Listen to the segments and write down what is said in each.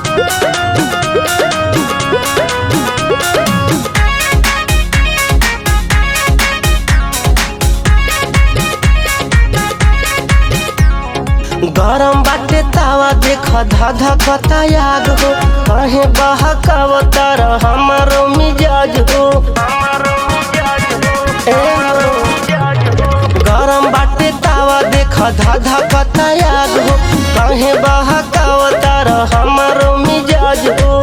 गरम बाटे तावा देख धाधा कतायाग हो कहे बहकाव तर हमारो मिजाज हो ए हो। गरम बाटे तावा देख धाधा कतायाग हो कहे बहकाव तर हमारो मिजाज हो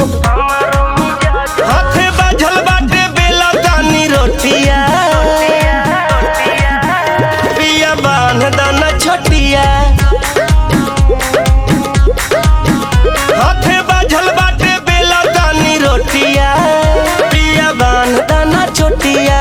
हाथे बाझल बाटे बेला दानी रोटिया पिया बांध दाना छोटिया हाथे बाझल बाटे बेला दानी रोटिया पिया बांध दाना छोटिया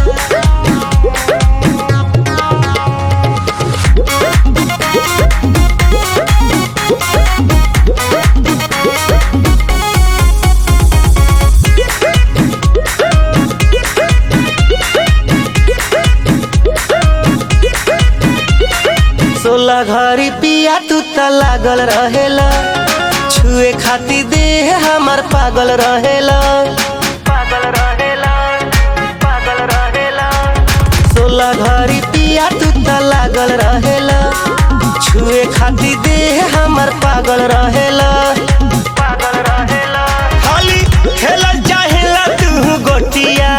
सोलह घड़ी पिया तू त लागल रहेला छुए खाती देह हमार पागल रहेला पागल रहेला पागल रहेला सोलह घड़ी पिया तू त लागल रहेला छुए खाती देह हमार पागल रहेला पागल रहेला खाली खेलल चाहेला तू गोटिया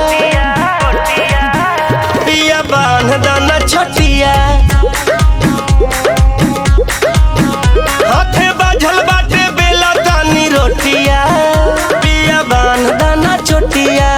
पिया बांध दाना छोटिया हाथे बाझल बाटे बेला दानी रोटिया पिया बांध दाना छोटिया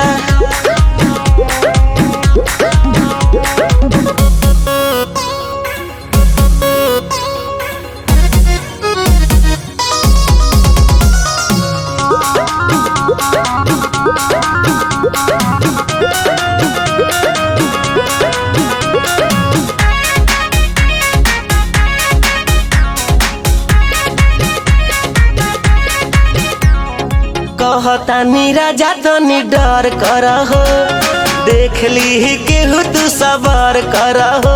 कहता राजा तनी डर कर हो देख ली केहू तू सबर कर हो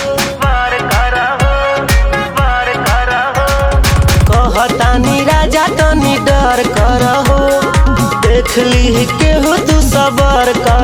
कहता राजा तनी डर कर हो देख ली केहू तू सबर कर